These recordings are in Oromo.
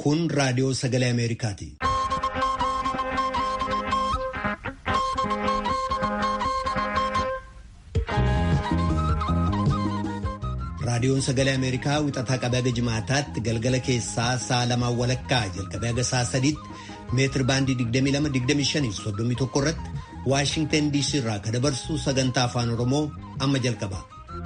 Kun raadiyoo sagalee Ameerikaati. Raadiyoon sagalee Ameerikaa wixataa qabee haga jimaataatti galgala keessaa sa'a lamaan walakkaa jalqabee haga sa'a sadiitti meetir baandii 22-25-31 irratti Waashingtan DC irraa kan dabarsu sagantaa afaan Oromoo amma jalqaba.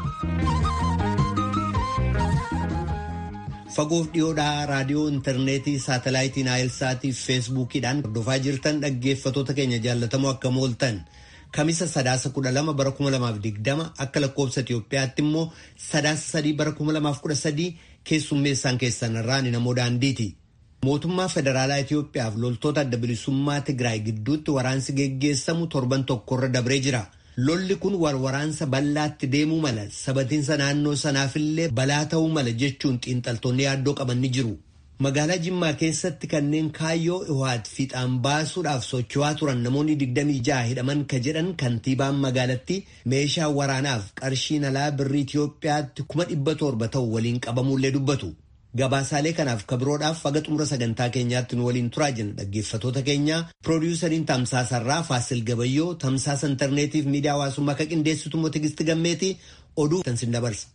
Fagoof dhiyoodhaa raadiyoo intarneetii saatalaayitii naayilsaatii fi feesbuukiidhaan hordofaa jirtan dhaggeeffatoota keenya jaallatamoo akka mooltan kamisa sadaasa kudha lama bara kuma lamaaf digdama akka lakkoobsa Itoophiyaatti immoo sadaasa sadii bara kuma lamaaf kudha sadii keessummeessaan keessan irraan namoo daandiiti. Mootummaa federaalaa Itoophiyaaf loltoota adda bilisummaa Tigraay gidduutti waraansi geggeessamu torban tokkorra dabree jira. Lolli kun warwaraansa bal'aatti deemuu mala sabatiinsa naannoo sanaafillee balaa ta'uu mala jechuun xiinxaltoonni yaaddoo qaban ni jiru. Magaalaa Jimmaa keessatti kanneen kaayyoo Iwaat fiixaan baasuudhaaf socho'aa turan namoonni 26 hidhaman ka jedhan kantiibaan magaalattii meeshaa waraanaaf qarshiin alaa birrii Itoophiyaatti kuma dhibba torba ta'u waliin qabamuullee dubbatu. Gabaasaalee kanaaf kabiroodhaaf haga xumura sagantaa keenyaatti nu waliin turaa jenna dhaggeeffatoota keenya piroodiwusariin tamsaasarraa Faasil Gabayyoo tamsaasa intarneetiif miidiyaa hawaasummaa akka qindeessitu immoo Tigisti Gammeetii oduu tansin dabarsa.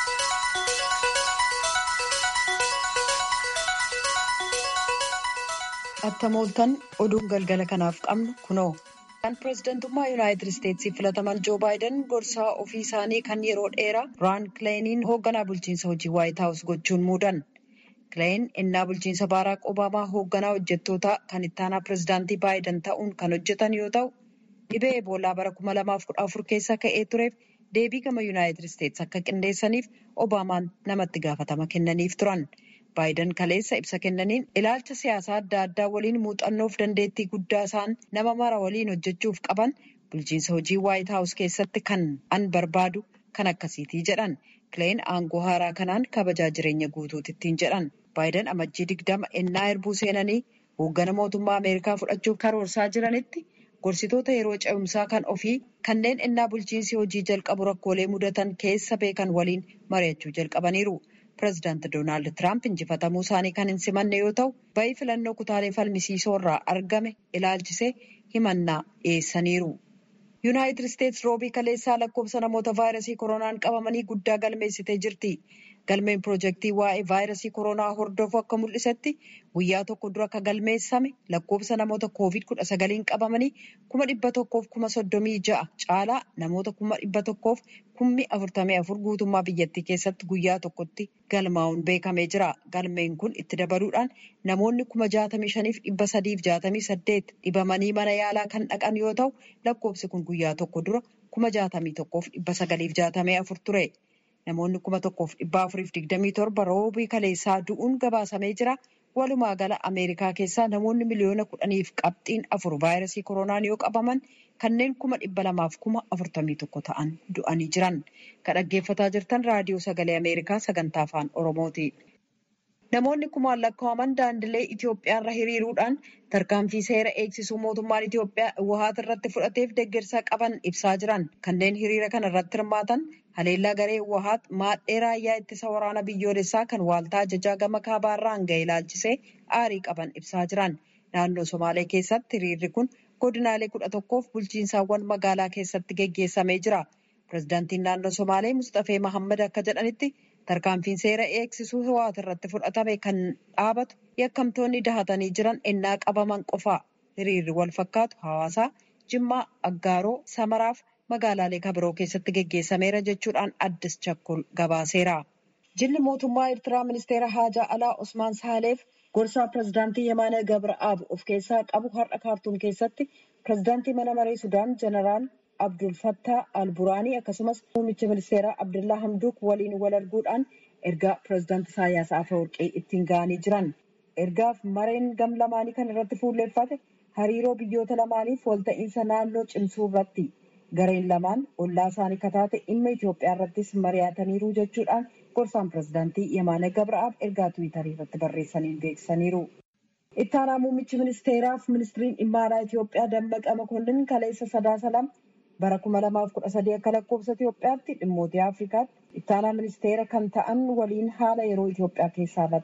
Attamooltan oduun galgala kanaaf qabnu kunoo. Kan pireezidantummaa Yuunaayitid Isteetsii filataman Joo Baayiden gorsaa ofii isaanii kan yeroo dheeraa Raan Kileeniin hoogganaa bulchiinsa hojii Waayit Haawus gochuun muudan. Kileen innaa bulchiinsa Baaraak Obaamaa hoogganaa hojjettootaa kan ittaanaa pireezidaantii Baayiden ta'uun kan hojjetan yoo ta'u, dhibee Eboolaa bara kuma lamaaf kudha afur keessa ka'ee tureef deebii gama Yuunaayitid Isteets akka qindeessaniif Obaamaan namatti gaafatama kennaniif turan. Baayiden kaleessa ibsa kennaniin ilaalcha siyaasaa adda addaa waliin muuxannoof dandeettii guddaa isaan nama mara waliin hojjechuuf qaban bulchiinsa hojii waayit haawus keessatti kan an barbaadu kan akkasiitii jedhan kileen aangoo haaraa kanaan kabajaa jireenya guutuutittiin jedhan baayiden amajjii digdama ennaa erbuu seenanii hooggana mootummaa ameerikaa fudhachuuf karoorsaa jiranitti gorsitoota yeroo ce'umsaa kan ofii kanneen ennaa bulchiinsi hojii jalqabu rakkoolee mudatan keessa beekan waliin mari'achuu jalqabaniiru. Pireezidaanti Doonaald Tiraamp injifatamuu isaanii kan hin simanne yoo ta'u, ba'ii filannoo kutaalee falmisiisoo irraa argame ilaalchisee himannaa dhiyeessaniiru. Yuunaayitid Isteets roobii kaleessaa lakkoofsa namoota vaayirasii koronaan qabamanii guddaa galmeessitee jirti. Galmeen piroojeektii waa'ee vaayirasii koronaa hordofu akka mul'isetti guyyaa tokko dura akka galmeessame lakkoofsa namoota koovid kudha sagaliin qabamanii kuma dhibba tokkoof kuma soddomii ja'a caalaa namoota kuma dhibba tokkoof kummi afurtamii afur guutummaa biyyattii keessatti guyyaa tokkotti galmaa'uun beekamee jira. Galmeen kun itti dabaluudhaan namoonni kuma jaatamii shaniif dhibba sadiif jaatamii saddeet dhibamanii mana yaalaa kan dhaqan yoo ta'u lakkoofsi kun guyyaa tokko dura kuma jaatamii tokkoof dhibba sagaliif jaatamii afur ture. Namoonni kuma tokkoof dhibba afuriif digdamii torba roobii kaleessaa du'uun gabaasamee jira. Walumaa gala Ameerikaa keessaa namoonni miliyoona kudhaniif qabxiin afur vaayirasii koronaan yoo qabaman kanneen kuma dhibba lamaaf kuma afurtamii tokko ta'an du'anii jiran. Kan dhaggeeffataa jirtan raadiyoo sagalee Ameerikaa sagantaa afaan Oromooti. Namoonni kumaan lakkaa'aman daandilee Itoophiyaarra hiriiruudhaan tarkaanfii seera eegsisuu mootummaan Itoophiyaa Iwahaat irratti fudhateef deeggarsa qaban ibsaa jiran. Kanneen hiriira kana irratti hirmaatan haleellaa garee Iwahaat maadhee raayyaa ittisa waraana biyyoolessaa kan waaltaa ajajaa gama kaabaarraan ga'e ilaalchisee aarii qaban ibsaa jiran. Naannoo Somaalee keessatti hiriirri kun godinaalee kudha tokkoof bulchiinsaawwan magaalaa keessatti geggeessamee jira. Pireezidaantiin naannoo Somaalee Mustafee Mahammad akka jedhanitti tarkaanfiin seera eegsisuu Iwahaat irratti fudhatame kan dhaabatu yakkamtoonni dahatanii jiran ennaa qabaman qofaa. Hiriirri wal fakkaatu hawaasaa Jimmaa, Aggaaroo, Samaraaf magaalaalee kabiroo keessatti geggeessameera jechuudhaan addis chakkol gabaaseera. Jilli mootummaa Eertiraa ministeera haajaa alaa Osmaan Saaleef gorsaa pireezidaantii Yemaanee Gabra'aab of keessaa qabu har'a kaartuum keessatti pireezidaantii mana maree Sudaan Jeneraal Abdul Fattah Al-Buraanii akkasumas muummicha ministeeraa Abdullaa Hamduuk waliin wal arguudhaan ergaa pireezidaantii Isaayyaas Afeworqii ittiin ga'anii jiran. Ergaaf mareen gam lamaanii kan irratti fuulleeffate hariiroo biyyoota lamaaniif walta'iinsa naannoo cimsuu irratti. Gareen lamaan ollaa isaanii kataate dhimma Itoophiyaa irrattis mari'ataniiru jechuudhaan gorsaan pireezidaantii Yemaanee Gabra'aab ergaa tiwiitarii irratti barreessaniin beeksisaniiru. Itti aanaa muummichi ministeeraaf ministiriin dhimma alaa Itoophiyaa Dammaqa Makonnin kaleessa sadaasa lama bara kuma lamaaf kudha sadii akka lakkoofsa Itoophiyaatti dhimmoota Afrikaatti itti aanaa ministeera kan ta'an waliin haala yeroo Itoophiyaa keessaa irratti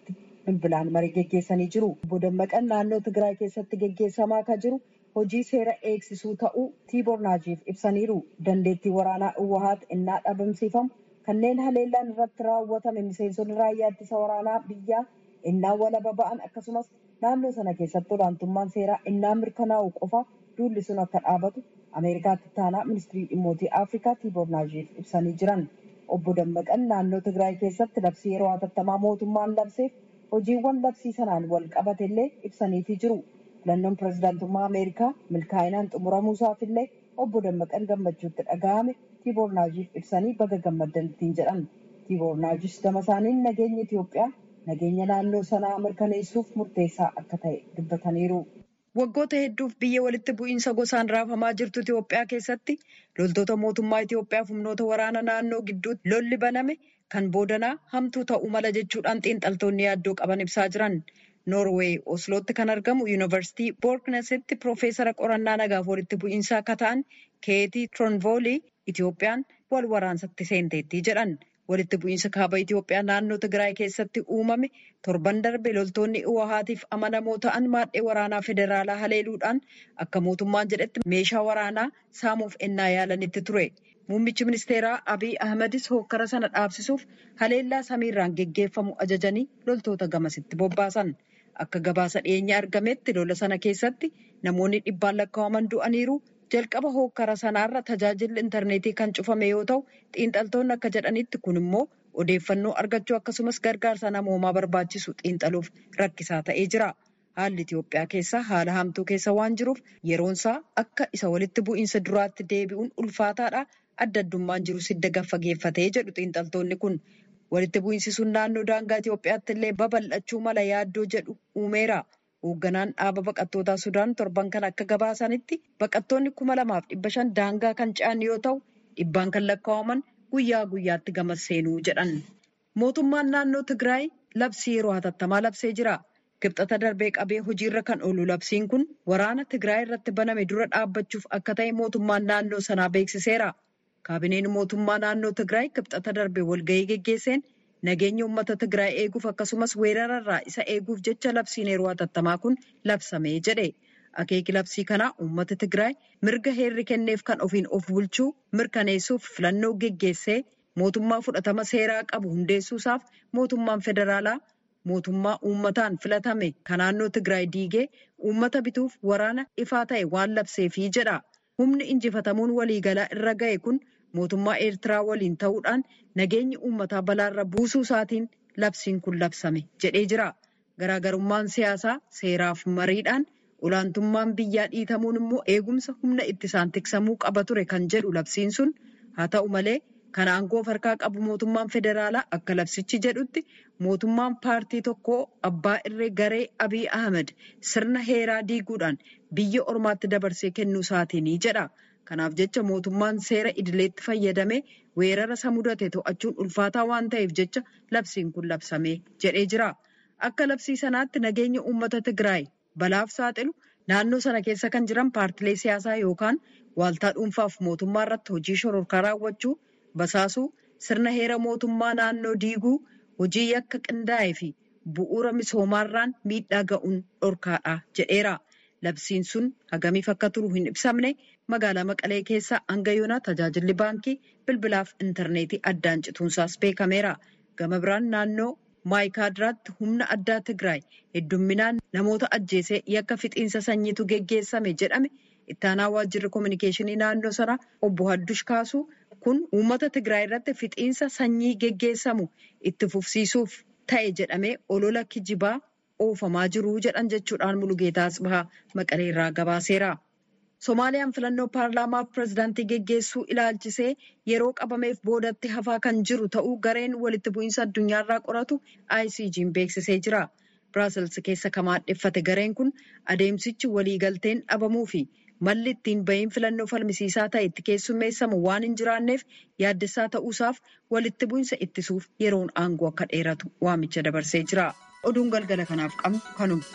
bilbilaan marii geggeessanii jiru. Obbo Dammaqan naannoo Tigraay keessatti geggeessamaa kan jiru hojii seera eegsisuu ta'uu Tiiboor Naajiif ibsaniiru. Dandeettii waraanaa Uwahaat innaa dhabamsiifamu kanneen haleellaan irratti raawwatame miseensonni raayyaa ittisa waraanaa biyyaa innaa walaba ba'an akkasumas naannoo sana keessatti olaantummaan seeraa innaa mirkanaa'u qofa duulli sun akka dhaabatu Ameerikaatti taanaa ministirii dhimmootii Afrikaa Tiiboor Naajiif ibsanii jiran. Obbo Dammaqan naannoo Tigraay keessatti labsii yeroo hatattamaa mootummaan labseef hojiiwwan labsii sanaan wal qabate illee ibsaniitii jiru. Filannoon pirezidaantummaa Ameerikaa milkaa'inaan xumuramuusaaf illee obbo Dammaqan gammachuutti dhaga'ame Tiiboor Naajiif ibsanii baga gammaddan ittiin jedhan. Tiiboor Naajis gama isaaniin nageenyi Itoophiyaa nageenya naannoo sanaa mirkaneessuuf murteessaa akka ta'e dubbataniiru. Waggoota hedduuf biyya walitti bu'iinsa gosaan raafamaa jirtu Itoophiyaa keessatti loltoota mootummaa Itoophiyaaf humnoota waraana naannoo gidduutti lolli baname kan boodanaa hamtuu ta'uu mala jechuudhaan xiinxaltoonni yaaddoo qaban ibsaa jiran. Noorweey Oslootti kan argamu Yuunivarsiitii Boorknesitti Piroofeesara qorannaa nagaaf walitti bu'iinsaa akka ta'an Keetii Tiroonvoolii Itoophiyaan wal waraansatti seenteetti jedhan. Walitti bu'iinsa kaaba Itoophiyaa naannoo Tigraay keessatti uumame torban darbe loltoonni Uwahaatiif amanamoo ta'an maadhee waraanaa federaalaa haleeluudhaan akka mootummaan jedhetti meeshaa waraanaa saamuuf ennaa yaalanitti ture. Muummichi ministeeraa Abiy Ahmedis hokkara sana dhaabsisuuf haleellaa samiirraan geggeeffamu ajajanii loltoota gamasitti bobbaasan. Akka gabaasa dhiyeenya argametti lola sana keessatti namoonni dhibbaan lakkaa'aman du'aniiru. jalqaba hokkara sanaarra tajaajilli intarneetii kan cufame yoo ta'u xiinxaltoonni akka jedhanitti kun immoo odeeffannoo argachuu akkasumas gargaarsa namoomaa barbaachisu xiinxaluuf rakkisaa ta'ee jira. Haalli Itoophiyaa keessaa haala hamtuu keessa waan jiruuf yeroonsaa akka isa walitti bu'iinsa duraatti deebi'uun ulfaataadha. Adda addummaan jiru sidda gaffageeffatee jedhu xiinxaltoonni kun. Walitti bu'iinsi sun naannoo daangaa Itoophiyaatti illee babal'achuu mala yaaddoo jedhu uumeera. Hoogganaan dhaaba baqattootaa Sudaan torban kan akka gabaasanitti baqattoonni kuma lamaaf dhibba shan daangaa kan ce'an yoo ta'u dhibbaan kan lakkaa'aman guyyaa guyyaatti gamas seenuu jedhan. Mootummaan naannoo Tigraay labsii yeroo hatattamaa labsee jira. Kibxata darbee qabee hojiirra kan oolu labsiin kun waraana Tigraay irratti baname dura dhaabbachuuf akka ta'e mootummaan naannoo sanaa beeksiseera. Kaabineen mootummaa naannoo Tigraay kibxata darbee walgahii geggeesseen nageenya uummata Tigraay eeguuf akkasumas weerararraa isa eeguuf jecha labsiin yeroo hatattamaa kun labsamee jedhe. Akeeki labsii kanaa uummata Tigraay mirga heerri kenneef kan ofiin of bulchuu mirkaneessuuf filannoo geggeessee mootummaa fudhatama seeraa qabu hundeessuusaaf mootummaan federaalaa mootummaa uummataan filatame kan naannoo Tigraay diigee uummata bituuf waraana ifaa ta'e waan labseefii jedha. Humni injifatamuun waliigalaa irra ga'e kun mootummaa Eertiraa waliin ta'uudhaan nageenyi uummataa balaarra buusuu isaatiin labsiin kun labsame jedhee jira. Garaagarummaan siyaasaa seeraaf mariidhaan olaantummaan biyyaa dhiitamuun immoo eegumsa humna ittisaan tiksamuu qaba ture kan jedhu labsiin sun haa ta'u malee kan aangoo harkaa qabu mootummaan federaalaa akka labsichi jedhutti mootummaan paartii tokkoo abbaa irree garee Abiy Ahmed sirna heeraa diiguudhaan biyya ormaatti dabarsee kennuu isaatiini jedha. Kanaaf jecha mootummaan seera idileetti fayyadamee weerara isa mudate to'achuun ulfaataa waan ta'eef jecha labsiin kun labsamee jedhee jira. Akka labsii sanaatti nageenya uummata Tigraay balaaf saaxilu naannoo sana keessa kan jiran paartilee siyaasaa yookaan waaltaa dhuunfaaf mootummaa irratti hojii shororkaa raawwachuu, basaasuu, sirna heera mootummaa naannoo diiguu, hojii yakka qindaa'ee fi bu'uura misoomaarraan miidhaa ga'uun dhorkaadha jedheera. Labsiin sun hagamiif akka turu hin ibsamne magaalaa Maqalee keessaa hanga yoonaa tajaajilli baankii bilbilaaf intarneetii addaan cituunsaas beekameera. Gama biraan naannoo maayikaadiraatti humna addaa Tigraay heddumminaan namoota ajjeesee yakka fixiinsa sanyiitu geggeessame jedhame ittaanaa waajjirri koominikeeshinii naannoo sanaa obbo Haddush kaasuu kun uummata Tigraay irratti fixiinsa sanyii geggeessamu itti fufsiisuuf ta'e jedhamee olola kijibaa oofamaa jiru jedhan jechuudhaan Mulugeetaa Asbahaa Maqalee irraa gabaaseera. Somaaliyaan filannoo paarlaamaaf pirezidaantii geggeessuu ilaalchisee yeroo qabameef boodatti hafaa kan jiru ta'uu gareen walitti bu'iinsa addunyaarraa qoratu ICG'n beeksisee jira. Biraasels keessa kan maadheffate gareen kun adeemsichi waliigalteen dhabamuu fi malli ittiin bahiin filannoo falmisiisaa ta'e itti keessummeessamu waan hin jiraanneef yaaddessaa ta'uusaaf walitti bu'iinsa ittisuuf yeroon aangoo akka dheeratu waamicha dabarsee jira. Oduun galgala kanaaf qabnu kanuma.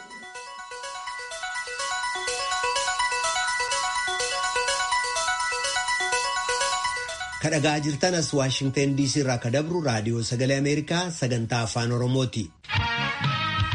kadhagaa jirtan as waashingtan diisii irraa ka dabru raadiyoo sagalee ameerikaa sagantaa afaan oromooti.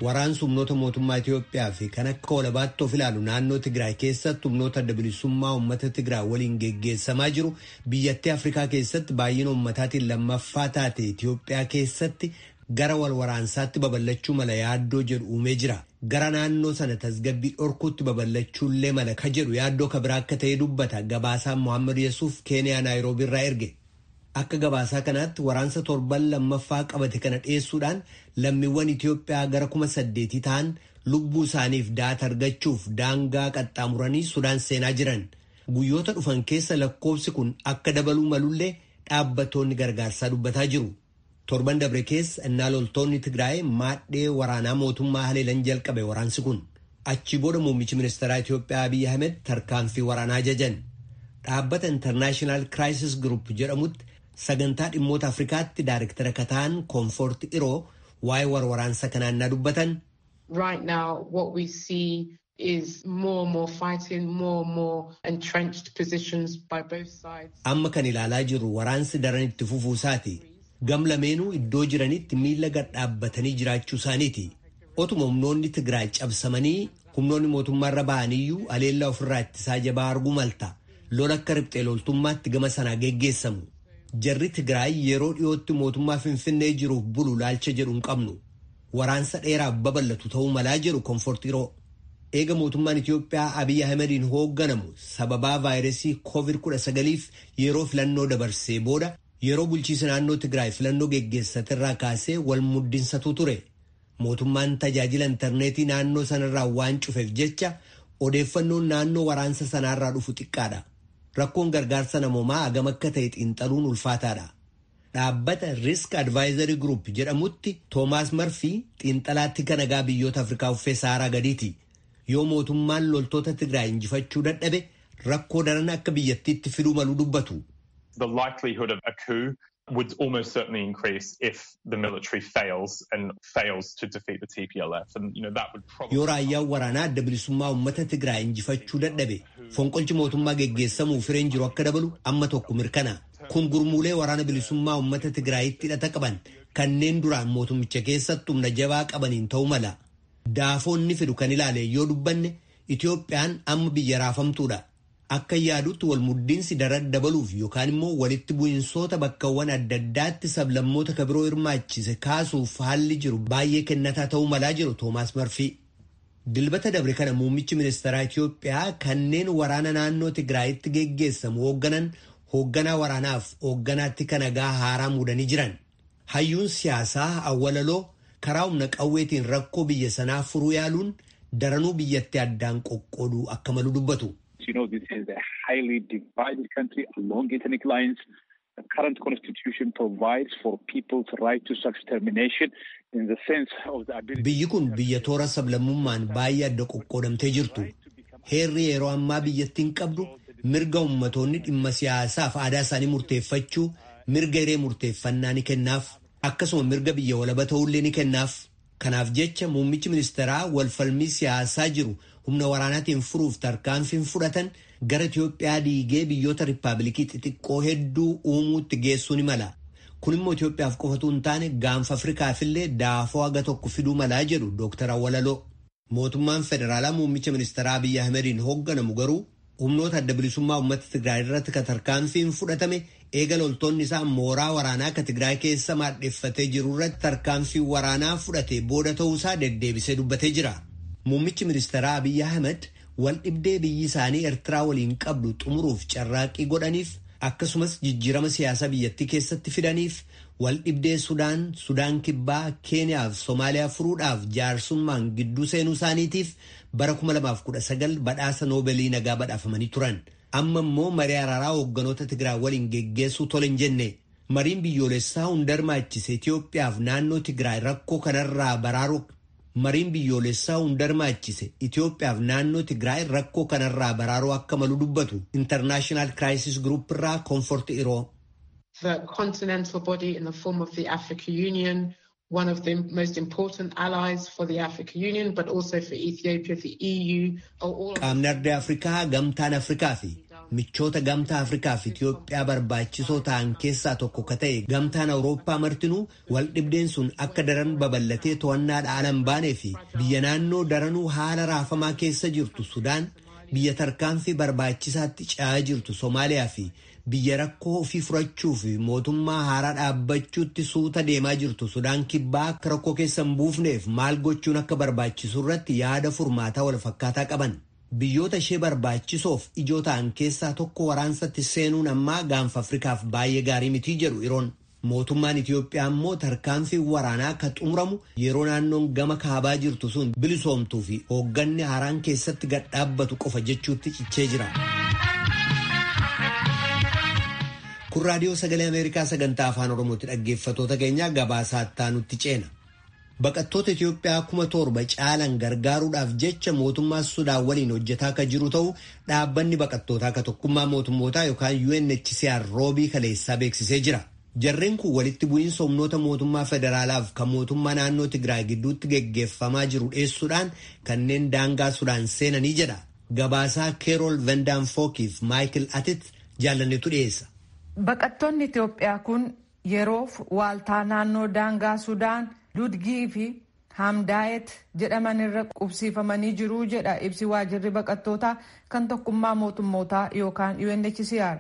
Waraansi humnoota mootummaa Itoophiyaa fi kan akka walabaatti of ilaalu naannoo Tigraay keessatti humnoota adda bilisummaa uummata Tigraay waliin geggeessamaa jiru biyyattii Afrikaa keessatti baay'ina uummataatiin lammaffaa taate Itoophiyaa keessatti gara wal waraansaatti babal'achuu mala yaaddoo jedhu uumee jira. Gara naannoo sana tasgabbii dhorkuutti babal'achuullee mala ka jedhu yaaddoo ka biraa akka ta'e dubbata gabaasaan Mohaammed Yesuuf Keeniyaa Naayiroobii irraa erge. Akka gabaasaa kanaatti waraansa torban lammaffaa qabate kana dhiyeessuudhaan lammiiwwan Itoophiyaa gara kuma saddeetii ta'an lubbuu isaaniif daata argachuuf daangaa qaxxaamuranii Sudaan seenaa jiran. Guyyoota dhufan keessa lakkoofsi kun akka dabaluu malullee dhaabbattoonni gargaarsaa dubbataa jiru. Torban dabre keessa innaa loltoonni Tigraay maadhee waraanaa mootummaa haleelan jalqabe waraansi kun. Achi booda muummichi ministeeraa Itoophiyaa Abiyyi Ahmed tarkaanfii waraanaa jajan. Dhaabbata International Crisis Group jedhamutti sagantaa dhimmoota Afrikaatti daariktara kataan koonfoorti iroo waa'ee waraansa kanaan na dubbatan. Right now what we see is more and more fighting, more and more entrenched positions by both sides. Amma kan ilaalaa jirru waraansi daran itti fufuu isaati. Gam lameenuu iddoo jiranitti miila gad dhaabbatanii jiraachuu isaaniiti. Otuma humnoonni Tigraay cabsamanii humnoonni mootummaarra ba'aniyyuu aleellaa ofirraa ittisaa jabaa arguu malta. Lola akka riphxee loltummaatti gama sanaa geggeessamu. Jarri Tigraay yeroo dhiyootti mootummaa Finfinnee jiruuf bulu laalcha jedhu hin qabnu. Waraansa dheeraaf babal'atu ta'uu malaa jedhu konfortiiroo. Eega mootummaan Itoophiyaa Abiyyi Ahmediin hoogganamu sababaa vaayirasii COVID-19f yeroo filannoo dabarsee booda yeroo bulchiisa naannoo Tigraay filannoo geggeessaterraa kaasee wal muddinsatu ture. Mootummaan tajaajila intarneetii naannoo sanarraa waan cufeef jecha odeeffannoon naannoo waraansa sanaarraa dhufu xiqqaadha. Rakkoon gargaarsa namoomaa hagam akka ta'e xiinxaluun ulfaataadha. Dhaabbata Risk Advisory Group jedhamutti Toomaas Marfii xiinxalaatti kan nagaa biyyoota Afrikaa uffee Saaraa gadiiti. Yoo mootummaan loltoota Tigraay injifachuu dadhabe rakkoo daran akka biyyattiitti fiduu malu dubbatu. The likelihood of a coup would almost certainly increase if the military fails and fails to defeat the TPLF. And, you know, that would probably... Yoo raayyaan waraanaa adda bilisummaa uummata Tigraay injifachuu dadhabe fonqolchi mootummaa geggeessamuu fireen jiru akka dabalu amma tokko mirkana. Kun gurmuulee waraana bilisummaa uummata Tigraayitti hidhata qaban kanneen duraan mootummicha keessatti humna jabaa qabaniin ta'uu mala. Daafoonni fidu kan ilaale yoo dubbanne Itoophiyaan amma biyya raafamtuudha. Akka yaadutti wal muddiinsi daran dabaluuf yookaan immoo walitti bu'insoota bakkawwan adda addaatti sablammoota kabiroo hirmaachise kaasuuf haalli jiru baay'ee kennataa ta'uu malaa jiru Toomaas Marfii. Dilbata dabre kana muummichi ministeeraa Itoophiyaa kanneen waraana naannoo Tigraayitti geggeessamu hoogganan hoogganaa waraanaaf hoogganaatti kan nagaa haaraa muudanii jiran. Hayyuun siyaasaa awwalaloo karaa humna qawweetiin rakkoo biyya sanaa furuu yaaluun daranuu biyyatti addaan qoqqooduu akka malu dubbatu. You know, this is a highly divided country along ethnic lines. The current constitution provides for people's right to self-determination in the sense of the ability... Biyyi kun biyya toora sablammummaan baay'ee adda qoqqoodamtee jirtu. Heerri yeroo ammaa biyyattiin qabdu mirga ummatoonni dhimma siyaasaaf aadaa isaanii murteeffachuu, mirga hiree murteeffannaa ni kennaaf. Akkasuma mirga biyya walaba ta'ullee ni kennaaf. Kanaaf jecha muummichi ministeeraa walfalmii siyaasaa jiru humna waraanaatiin furuuf tarkaanfiin fudhatan gara Itoophiyaa diigee biyyoota riippaabilikii xixiqqoo hedduu uumuutti geessuu ni mala. Kun immoo Itoophiyaaf qofatu hin taane gaanfa Afrikaafillee daafoo haga tokko fiduu malaa jedhu Dr. Awwalaloo. Mootummaan federaalaa muummicha ministeeraa Abiyyi Ahmediin hoogganamu garuu humnoota adda bilisummaa uummata Tigraay irratti kan tarkaanfiin fudhatame eega loltoonni isaa mooraa waraanaa akka Tigraay keessa maadheffatee jiru irratti tarkaanfii waraanaa fudhate booda ta'uusaa deddeebisee dubbatee jira. Muummichi ministeeraa Abiyyi Ahmed wal dhibdee biyyi isaanii Eertiraa waliin qabdu xumuruuf carraaqqii godhaniif akkasumas jijjiirama siyaasaa biyyattii keessatti fidaniif wal dhibdee Sudaan, Sudaan Kibbaa, Keeniyaa fi Somaaliyaa furuudhaaf jaarsummaan gidduu seenuu isaaniitiif bara 2019 badhaasa Noobeelii nagaa badhaafamanii turan. Amma immoo marii araaraa hoogganoota Tigraay waliin geggeessuu tole hin jenne. Mariin biyyoolessaa hunda hirmaachise Itoophiyaaf naannoo Tigraay rakkoo kanarraa baraaru mariin biyyoolessaa hunda hirmaachise Itoophiyaaf naannoo Tigraay rakkoo kanarraa baraaruu akka malu dubbatu International Crisis Group irraa Comfort Iroo. The continental body in the form of the African Union, one of the most important allies for the African Union, but also for Ethiopia, the EU, are all... Qaamni ardii Afrikaa gamtaan Afrikaa fi michoota gamtaa Afrikaa fi Itiyoophiyaa barbaachisoo ta'an keessaa tokko ka ta'e gamtaan Awurooppaa martinuu wal dhibdeen sun akka daran babal'atee to'annaadha ala hin baanee fi biyya naannoo daranuu haala raafamaa keessa jirtu Sudaan biyya tarkaanfii barbaachisaatti ce'aa jirtu Somaaliyaa fi biyya rakkoo ofii furachuu fi mootummaa haaraa dhaabbachuutti suuta deemaa jirtu Sudaan kibbaa akka rakkoo keessa hin buufneef maal gochuun akka barbaachisu irratti yaada furmaataa wal fakkaataa qaban. Biyyoota ishee barbaachisoof ijoo ta'an keessaa tokko waraansatti seenuun ammaa gaanfa Afrikaaf baay'ee gaarii mitii jedhu Iroon. Mootummaan Itiyoophiyaa immoo tarkaanfii waraanaa akka xumuramu yeroo naannoon gama kaabaa jirtu sun bilisoomtuu fi hoogganni haaraan keessatti gad dhaabbatu qofa jechuutti cichee jira. Kun raadiyoo sagalee Ameerikaa sagantaa afaan Oromooti dhaggeeffatoota keenya gabaasaa nutti ceena. Baqattoota Itiyoophiyaa kuma torba caalan gargaaruudhaaf jecha mootummaa Sudaan waliin hojjetaa akka jiru ta'u dhaabbanni baqattootaa akka tokkummaa mootummootaa yookaan UNHCR roobii kaleessaa beeksisee jira. Jarreen kun walitti bu'iinsa humnoota mootummaa federaalaaf kan mootummaa naannoo Tigraay gidduutti geggeeffamaa jiru dheessuudhaan kanneen daangaa Sudaan seenanii jedha. Gabaasaa Keerol Vendaanfookiif Maayikil Atit jaalannetu dhiyeessa. Baqattoonni Itiyoophiyaa kun yeroof waaltaa naannoo daangaa Sudaan Ludgii fi Hamdaayet jedhaman irra qubsiifamanii jiru jedha ibsi waajirri baqattootaa kan tokkummaa mootummootaa yookaan UNHCR.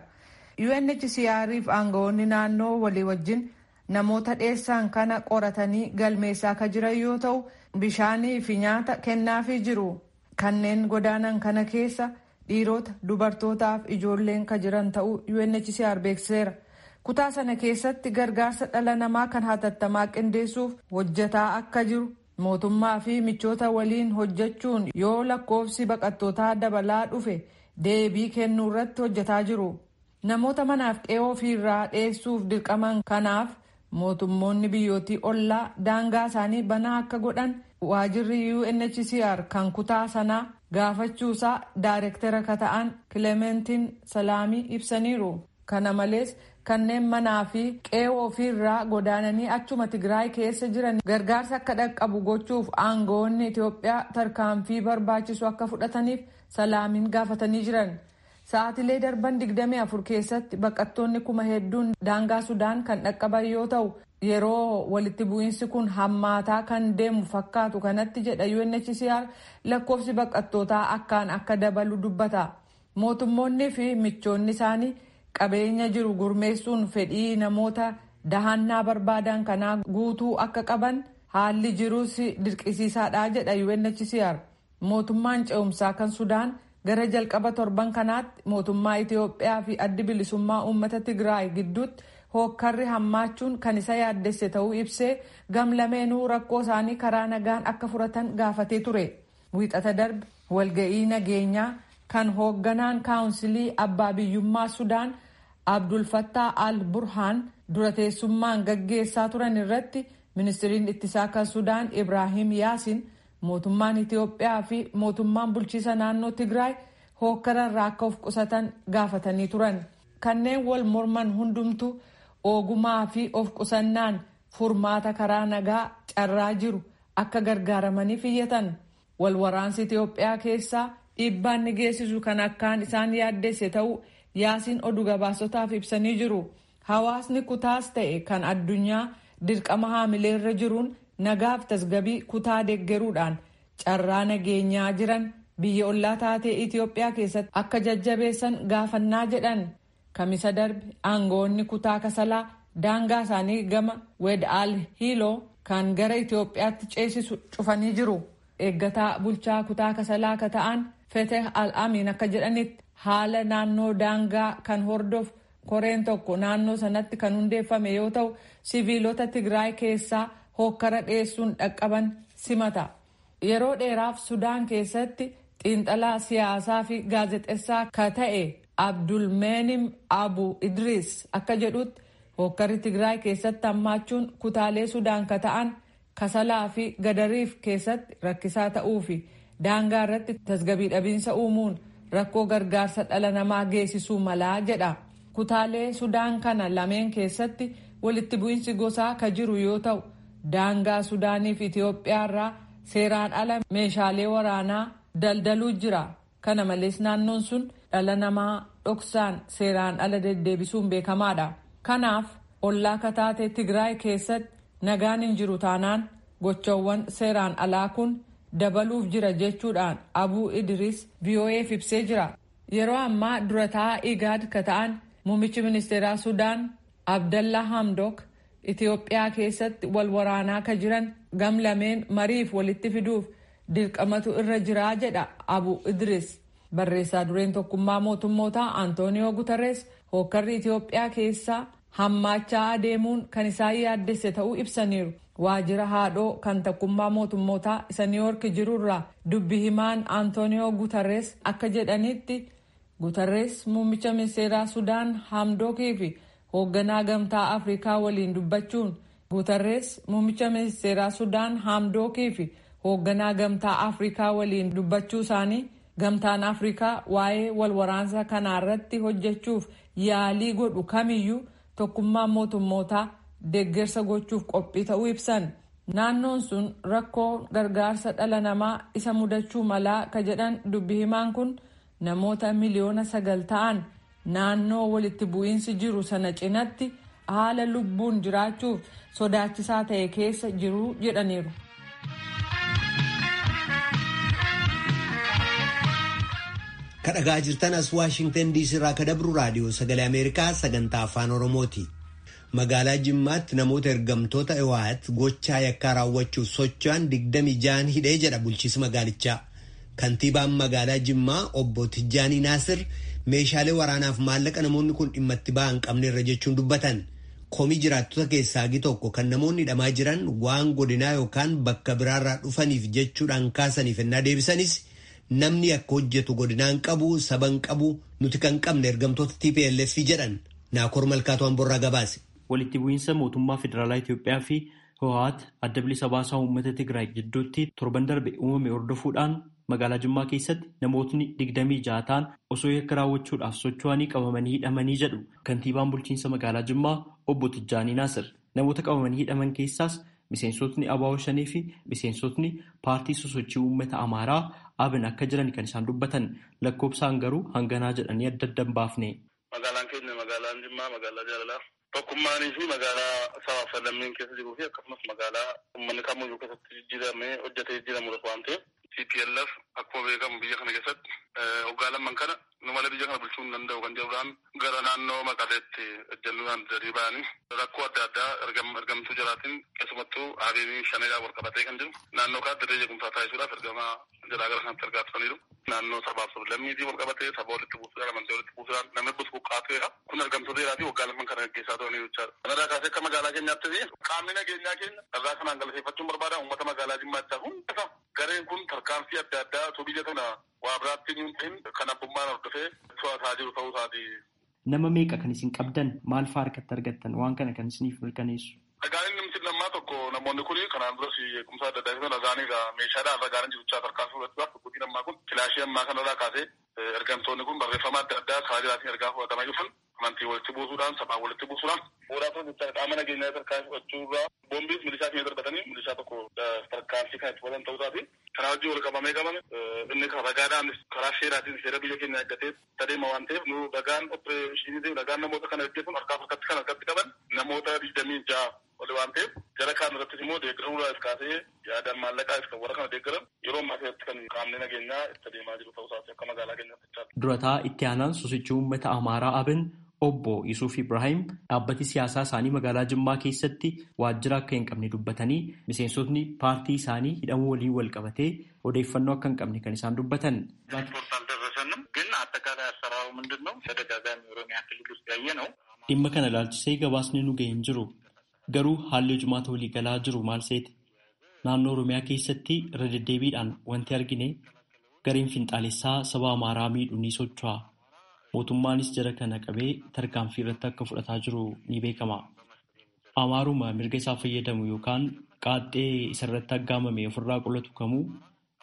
UNHCR'if aangawoonni naannoo walii wajjin namoota dheessaan kana qoratanii galmeessaa akka jiran yoo ta'u bishaanii fi nyaata kennaafii jiru. Kanneen godaanan kana keessa dhiirota dubartootaaf ijoolleen ka jiran ta'uu UNHCR beeksiseera. kutaa sana keessatti gargaarsa dhala namaa kan hatattamaa qindeessuuf hojjetaa akka jiru mootummaa fi michoota waliin hojjechuun yoo lakkoofsi baqattootaa dabalaa dhufe deebii kennuu irratti hojjetaa jiru namoota manaaf qe'ee ofiirraa dheessuuf dirqaman kanaaf mootummoonni biyyootii ollaa daangaa isaanii banaa akka godhan waajirri UNHCR kan kutaa sanaa gaafachuusaa daayirektara ka ta'an kilementiin salaamii ibsaniiru kana malees kanneen manaa fi qe'ee ofiirraa godaananii achuma tigraay keessa jiran gargaarsa akka dhaqqabu gochuuf aangawoonni Itiyoophiyaa tarkaanfii barbaachisu akka fudhataniif salaamiin gaafatanii jiran. Sa'aatilee darban 24 keessatti baqattoonni kuma hedduun daangaa Sudaan kan dhaqqaban yoo ta'u yeroo walitti bu'iinsi kun hammaataa kan deemu fakkaatu kanatti jedha UNHCR lakkoofsi baqattootaa akkaan akka dabalu dubbata. Mootummoonni fi michoonni isaanii qabeenya jiru gurmeessuun fedhii namoota dahannaa barbaadan kanaa guutuu akka qaban haalli jirus dirqisiisaadha jedha UNHCR. Mootummaan ce'umsaa kan Sudaan gara jalqaba torban kanaatti mootummaa Itiyoophiyaa fi addi bilisummaa uummata Tigraay gidduutti hookkarri hammaachuun kan isa yaaddesse ta'uu ibsee gamlameenuu rakkoo isaanii karaa nagaan akka furatan gaafatee ture. Wiixata darbe walga'ii nageenyaa kan hoogganaan kaawunsilii abbaa biyyummaa Sudaan Abdul Fattah al Burhaan dura teessummaan gaggeessaa turan irratti ministiriin ittisaa kan Sudaan Ibrahim Yaasin mootummaan Itiyoophiyaa fi mootummaan bulchiisa naannoo Tigraay hookkararraa akka of qusatan gaafatanii turan. Kanneen wal morman hundumtu ogumaa fi of qusannaan furmaata karaa nagaa carraa jiru akka gargaaramaniif iyyatan. Wal waraansi Itiyoophiyaa keessaa dhiibbaan ni geessisu kan akkaan isaan yaaddesse ta'uu yaasiin oduu gabaasotaaf ibsanii jiru. Hawaasni kutaas ta'e kan addunyaa dirqama haamileerra jiruun nagaaf tasgabii kutaa deeggaruudhaan carraa nageenyaa jiran biyya ollaa taatee Itiyoophiyaa keessatti akka jajjabeessan gaafannaa jedhan. Kamisa darbe aangawoonni kutaa kasalaa daangaa isaanii gama wed al hiiloo kan gara Itiyoophiyaatti ceesisu cufanii jiru. Eeggataa bulchaa kutaa kasalaa ka ta'an Feteh al-Amin akka jedhanitti haala naannoo daangaa kan hordofu koreen tokko naannoo sanatti kan hundeeffame yoo ta'u siviilota Tigraay keessaa hookkara dhiyeessuun dhaqqaban simata. Yeroo dheeraaf Sudaan keessatti xiinxalaa siyaasaa fi gaazexessaa ka ta'e Abdulmeenim Abu Idris akka jedhutti hookkarri Tigraay keessatti hammaachuun kutaalee Sudaan ka ta'an kasalaa fi gadariif keessatti rakkisaa ta'uu fi daangaa irratti tasgabii dhabiinsa uumuun rakkoo gargaarsa dhala namaa geessisuu malaa jedha. Kutaalee Sudaan kana lameen keessatti walitti bu'iinsi gosaa ka jiru yoo ta'u daangaa Sudaanii fi Itiyoophiyaa irraa seeraan ala meeshaalee waraanaa daldaluu jira. Kana malees naannoon sun dhala namaa dhoksaan seeraan ala deddeebisuun beekamaadha. Kanaaf ollaa kataatee Tigraay keessatti nagaan hin jiru taanaan gochawwan seeraan alaa kun dabaluuf jira jechuudhaan Abuu Idris VOA'f ibsee jira. Yeroo ammaa durataa Igaad ka ta'an muummichi ministeeraa Sudaan Abdallaa Hamdok Itoophiyaa keessatti wal waraanaa ka jiran gamlameen mariif walitti fiduuf dirqamatu irra jiraa jedha Abu Idris. Barreessaa dureen tokkummaa mootummootaa Antooniyoo Guterres hookkarri Itoophiyaa keessaa hammaachaa adeemuun kan isaan yaaddesse ta'uu ibsaniiru. Waajjira haadhoo kan tokkummaa mootummootaa isa Niiwoork jirurraa dubbi himaan Antooniyoo Guterres akka jedhanitti Guterres muummicha ministeeraa Sudaan Hamdookii fi hoogganaa gamtaa Afrikaa waliin dubbachuun Guterres muummicha ministeeraa Sudaan Hamdookii fi hoogganaa gamtaa Afrikaa waliin dubbachuu isaanii gamtaan Afrikaa waa'ee wal waraansa kanaa irratti hojjechuuf yaalii godhu kamiyyuu tokkummaan mootummootaa deeggarsa gochuuf qophii ta'uu ibsan. Naannoon sun rakkoo gargaarsa dhala namaa isa mudachuu malaa ka jedhan dubbi himaan kun namoota miliyoona sagal ta'an naannoo walitti bu'iinsi jiru sana cinatti haala lubbuun jiraachuuf sodaachisaa ta'e keessa jiru jedhaniiru. kadhagaa jirtan as waashingtan diisii irraa ka dabru raadiyoo sagalee ameerikaa sagantaa afaan oromooti magaalaa jimmaatti namoota ergamtoota ewaat gochaa yakkaa raawwachuuf socho'an digdami jaan hidhee jedha bulchiisi magaalichaa kantiibaan magaalaa jimmaa obbo Tijjaanii Naasir meeshaalee waraanaaf maallaqa namoonni kun dhimma itti ba'an qabne irra jechuun dubbatan komii jiraattota keessaa hagi tokko kan namoonni hidhamaa jiran waan godinaa yookaan bakka biraarraa dhufaniif jechuudhaan kaasaniif ennaa deebisanis namni akka hojjetu godinaan qabu saban qabu nuti kan qabne ergamtoota TPLF jedhan naakor malkaatu hamborraa gabaase. Walitti bu'iinsa mootummaa federaalaa Itoophiyaa fi Hoohaat adda bilisa baasaa uummata Tigraay gidduutti torban darbe uumame hordofuudhaan magaalaa Jimmaa keessatti namootni digdamii ja'a ta'an osoo yakka raawwachuudhaaf socho'anii qabamanii hidhamanii jedhu kantiibaan bulchiinsa magaalaa Jimmaa obbo Tijjaanii Naasir namoota qabamanii hidhaman keessaas miseensotni ABO shanii fi miseensotni paartii sosochii uummata Amaaraa abin akka jiran kan isaan dubbatan lakkoobsaan garuu hanganaa jedhanii adda adda hin baafne. Magaalaan keenya magaalaan Jimmaa magaalaa jaalalaa tokkummaanii fi magaalaa sabaaf lammiin keessa jiruu fi akkasumas magaalaa uummanni kamiyyuu keessatti jijjiiramee hojjetee jijjiiramudha waan ta'eef TPLF akkuma beekamu biyya kana keessatti waggaa lamman kana nu malee biyya kana bulchuu hin danda'u kan jedhuudhaan gara naannoo maqaleetti ejjennuudhaan dadii ba'anii rakkoo adda addaa ergamtuu jiraatiin keessumattuu hariirri shaneedhaan wal qabatee kan jiru naannoo kaatti dirree jeequmsaa taasisuudhaaf ergamaa jalaa gara kanatti argaa turaniiru. Naannoo sabaaf sablammiitii wal qabatee saba walitti buusuudhaan amantii walitti buusuudhaan namni bus buqqaatuudha. Kun ergamtoota iraatii waggaa lamman kana gaggeessaa turanii jechaadha. Kanarraa kaasee akka magaalaa keenyaatti qaamni nageenyaa keenya irraa kanaan galateeffachuun barbaada uummata magaalaa Jimmaachaa hunda gareen kun tarkaanfii adda addaa osoo biyya kana waa biraatti hin ta'in kan abbummaan hordofee to'ataa jiru ta'uu isaati. Nama meeqa kan isin qabdan maal fa'aa harkatti argattan waan kana kan isiniif mirkaneessu? Dhagaan inni miti lammaa tokko namoonni kun kanaan duras eegumsa adda addaa ibsan dhagaanii meeshaadhaan dhagaan jiruchaa tarkaanfii fudhachuudhaaf dhukkubbii lammaa kun kilaashii ammaa kanarraa kaasee ergamtoonni kun barreeffama adda addaa karaa jiraatiin ergaa fudhatamaa dhufan amantii walitti buusuudhaan sabaa walitti buusuudhaan fuudhaa kun jecha qaama nageenyaa tarkaanfii fudhachuurraa boombiis milishaa keenya darbatanii milishaa tokko tarkaanfii kan itti fudhatan ta'uu isaati. Kanaa wajjin wal qabamee qabame inni ragaadhaan karaa seeraatiin seera biyya keenya eeggatee tadeema waan ta'eef nu dhagaan opereeshinii dhagaan namoota kana hojjetan harkaaf harkatti kan harkatti qaban namoota digdamii ja'a oli waan ta'eef jara kaan irrattis immoo deeggaruudhaaf kaasee yaadaan maallaqaaf kan warra kana deeggaran yeroo ammaa keessatti kan qaamni nageenyaa itti adeemaa jiru ta'uu isaati akka magaalaa keenyaatti. Durataa itti aanaan sosochii uummata Amaaraa Abin obbo Yusuf Ibrahim dhaabbati siyaasaa isaanii magaalaa Jimmaa keessatti waajjira akka hin qabne dubbatanii miseensotni paartii isaanii hidhamuu waliin wal qabatee odeeffannoo akka hin qabne kan isaan dubbatan. ግን አጠቃላይ አሰራሩ ምንድን ነው? ተደጋጋሚ ኦሮሚያ ክልል ውስጥ ያየ ነው። Dhimma kana ilaalchisee gabaasni nu ga'e hin jiru. Garuu haalli hojumaata walii galaa jiru maal seete? Naannoo Oromiyaa keessatti irra deddeebiidhaan wanti argine gareen finxaalessaa saba Amaaraa miidhu ni socho'a. Mootummaanis jara kana qabee tarkaanfii irratti akka fudhataa jiru ni beekama. Amaaruma mirga isaa fayyadamu yookaan qaaxxee isarratti aggaamame ofirraa qolatu kamuu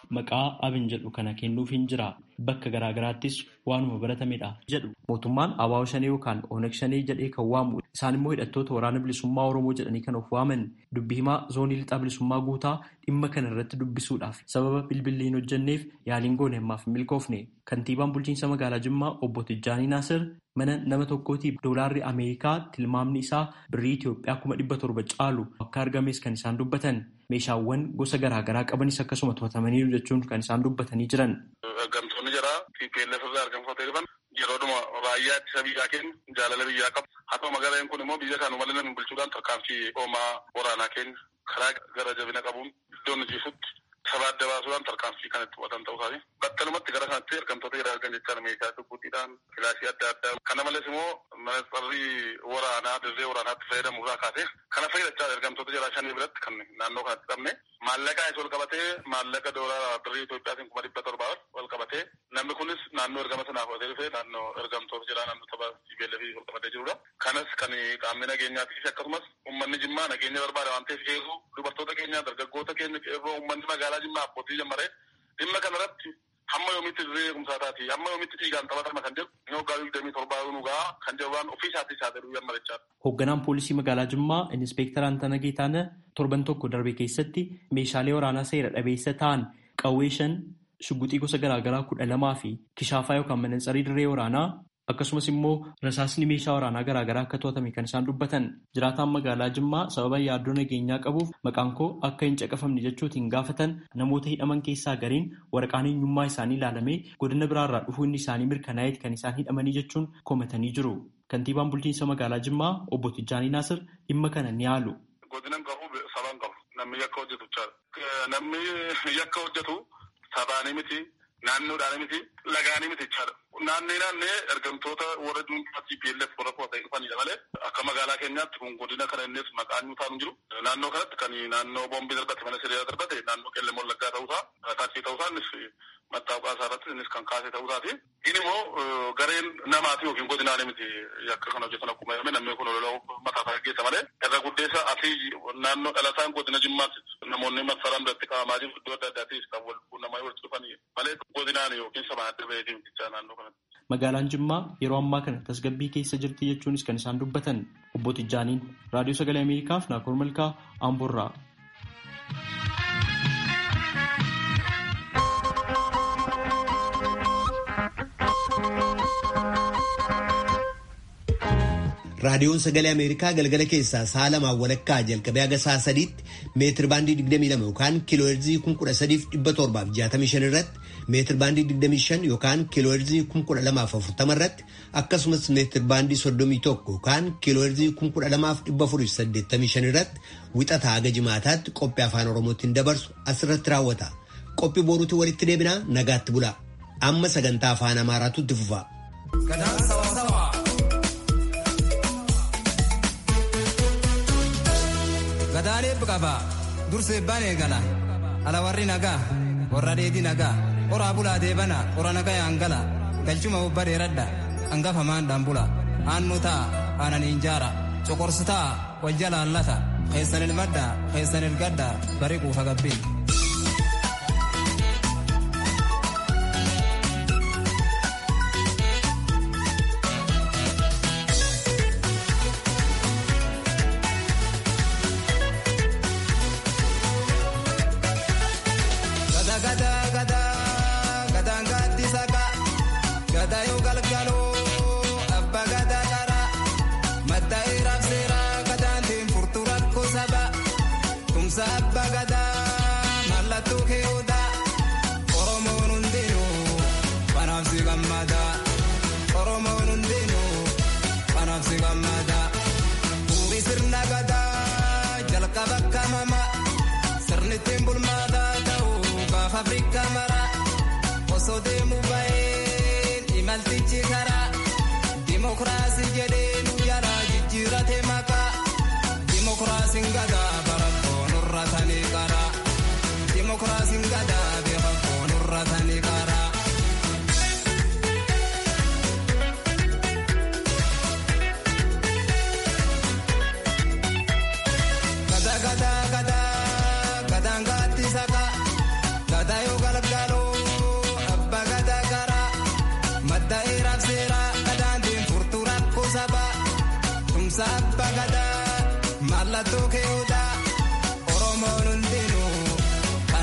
maqaa abin jedhu kana kennuuf hin jira bakka garaagaraattis waanuma baratamedha jedhu mootummaan abaaboo shanee yookaan oonag shanee jedhee kan waamu isaan immoo hidhattoota waraana bilisummaa oromoo jedhanii kan of waaman dubbii himaa zoonii lixaa bilisummaa guutaa dhimma kana irratti dubbisuudhaaf sababa bilbilli hin hojjenneef yaaliin goone ammaaf hin milkoofne kantiibaan bulchiinsa magaalaa jimmaa obbo Tijjaanii Naasir mana nama tokkootiif doolaarri ameerikaa tilmaamni isaa birrii Itoophiyaa kuma dhibba torba caalu akka argames kan isaan dubbatan meeshaawwan gosa garaagaraa qabanis akkasuma to'atamaniiru jechuun kan isaan dubbatanii jiran. Argamtoonni jira TPLF irraa argamtoota dhufan yeroodhuma raayyaa ittisa biyyaa keenya jaalala biyyaa qabu. Haa ta'u magaalaan kun immoo biyya kan malee bulchuudhaan tarkaanfii hoomaa waraanaa keenya karaa gara jabina qabuun iddoo nuti jirutti saba adda baasuudhaan tarkaanfii kan itti fudhatan ta'uu isaati. Battalumatti gara kanatti argamtoota jira argan jechaan meeshaa dubbuutiidhaan kilaasii adda addaa. Kana malees immoo manasxarrii waraanaa dirree waraanaatti fayyadamu irraa kaasee kana fayyadachaa argamtoota jira shanii biratti kan naannoo kanatti qabne maallaqa isa ol qabatee maallaqa doolaara birrii Itoophiyaatiin kuma dhibba torbaa ol qabatee namni kunis naannoo ergama sanaa fudhatee dhufee naannoo ergamtoota jira naannoo tapha TPLF ol qabatee jirudha. Kanas kan qaamni nageenyaatiif akkasumas uummanni jimmaa nageenya barbaada waan ta'eef eeguu dubartoota keenya dargaggoota keenya qeerroo uummanni magaalaa jimmaa abbootii jammaree dhimma kanarratti hamma yoomitti dirree eegumsaa taati hamma yoomitti dhiigaan taphatama kan jedhu inni waggaa digdamii torbaa nugaa kan jedhu waan ofii isaatii isaa jedhu yammarechaa. Hoogganaan poolisii magaalaa Jimmaa Inspektar Antana Geetaana torban tokko darbe keessatti meeshaalee waraanaa seera dhabeessa ta'an qawwee shan shugguxii gosa garaagaraa kudha lamaa fi kishaafaa yookaan manansarii dirree waraanaa akkasumas immoo rasaasni meeshaa waraanaa garaagaraa akka to'atame kan isaan dubbatan jiraataan magaalaa Jimmaa sababa yaaddoo nageenyaa qabuuf maqaan koo akka hin caqafamne jechuutiin gaafatan namoota hidhaman keessaa gariin waraqaan eenyummaa isaanii ilaalamee godina biraarraa dhufuun isaanii mirkanaa'eet kan isaan hidhamanii jechuun komatanii jiru. Kantiibaan bulchiinsa magaalaa Jimmaa obbo Tijjaanii Naasir dhimma kana ni haalu. Godina hin qabu sabaan qabu namni yakka hojjetu namni yakka hojjetu sabaanii miti naannoodhaan miti lagaanii miti jechaadha. Naannee naannee ergamtoota warra dhuunfaa TPLF warra qofatanii dhufanidha malee akka magaalaa keenyaatti kun godina kana innis maqaan nuufaa hin jiru. Naannoo kanatti kan naannoo boombii darbate mana siree darbate naannoo qellem wallaggaa ta'uusaa taasisee ta'uusaa innis mattaawqaa isaa irratti innis kan kaasee ta'uusaati. Inni immoo gareen namaati yookiin godinaanii miti yakka kana hojjetan akkuma jedhame namni kun loloo mataa isaa gaggeessa malee irra guddeessa asii naannoo dhalataan godina jimmaatti namoonni masaraan biratti qabamaa jiru iddoo adda addaatiis kan wal quunnamaa walitti dhufanii malee godinaan yookiin sabaan adda baheetii miti naannoo kanatti. Magaalaan Jimmaa yeroo ammaa kana tasgabbii keessa jirti jechuunis kan isaan dubbatan obbo Tijjaaniin raadiyoo sagalee Ameerikaaf Naakoor Malkaa Amboorraa. raadiyoon sagalee ameerikaa galgala keessaa sa'a lamaan walakkaa jalqabee haga sa'a sadiitti meetir baandii 22 yookaan kiilooherzii 13765 irratti meetir baandii 25 yookaan kiilooherzii 12040 irratti akkasumas meetir baandii 31 yookaan kiilooherzii 12485 irratti wixataa haga jimaataatti qophii afaan oromootiin dabarsu asirratti raawwata qophii boruutti walitti deebinaa nagaatti bulaa amma sagantaa afaan amaaraatu itti fufa. Gadaalee qaba dursee baanee gala ala warri nagaa warra dheedii nagaa oraa bulaa deebana ora nagaa yaangala galchuma obba dheeradha hangafa maandhaan bula aannu ta'a aananiin jaara coqorsu ta'a wal jalaallata keessan ilmadha keessan ilgadha bari quufa gabbiin. Dimokiraasii jedhee nu yaalaa jijjiirate maqaa dimokiraasiin gadaa.